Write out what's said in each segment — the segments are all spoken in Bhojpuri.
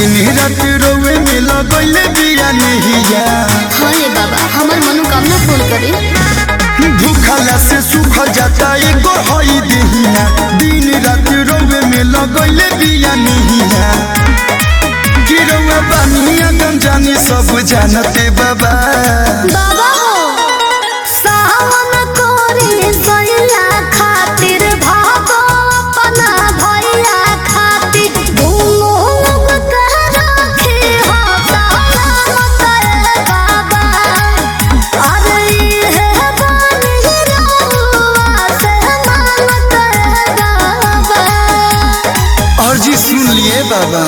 दिन रात रोवे में लगैले बिया नहिया हाँ रे बाबा हमार मनोकामना पूर्ण करे भूखला से सुख जाता एगो हई देहिया दिन रात रोवे में लगैले बिया नहिया गिरवा बानिया गम जानी सब जानते बाबा बाबा हो सावन कोरी सैया खातिर भागो अपना भैया खातिर दोनों लोग कह रखे हो सलामत रे बाबा अरे ये बानी रहुआ से मानत रे बाबा और जी सुन लिए बाबा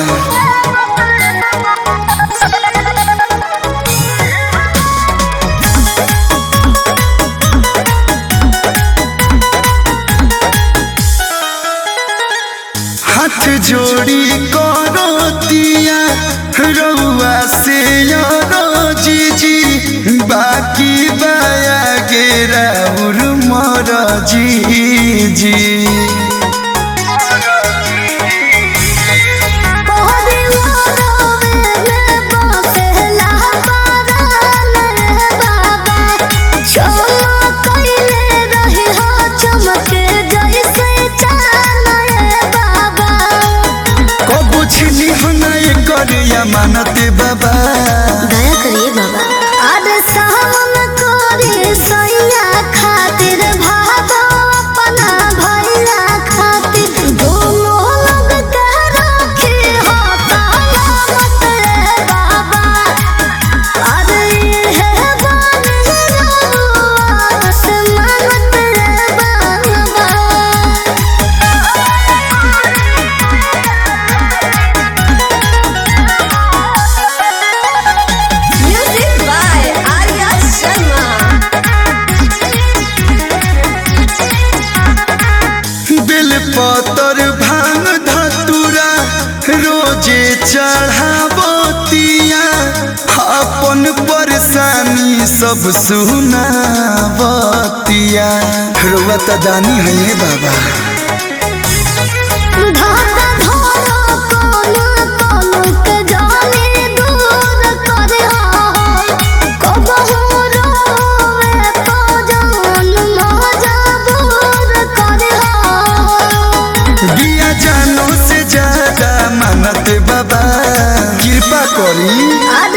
हाथ जोड़ी करतिया रउआ से जीजी बाकी बाया गेरा उर मर जी कबो छिनी हना कर या मानते बाबा खातिर भागो अपना भैया खातिर दोनों लोग कह रखे हो सलामत रे बाबा अरे ये बानी रहुआ से मानत रे बाबा म्यूजिक बाय आर्या शर्मा बेल पतर भांग धतुरा रोजे चढ़ावतिया अपन परेशानी सब सुनावतिया रुआ त जानी है ये बाबा धागा धरो कोना कोना के जाने दूर करे हो कबहू रोवे तो जान मजबूर करे हो बिया जानो से ज्यादा मानत बाबा कृपा करी अरे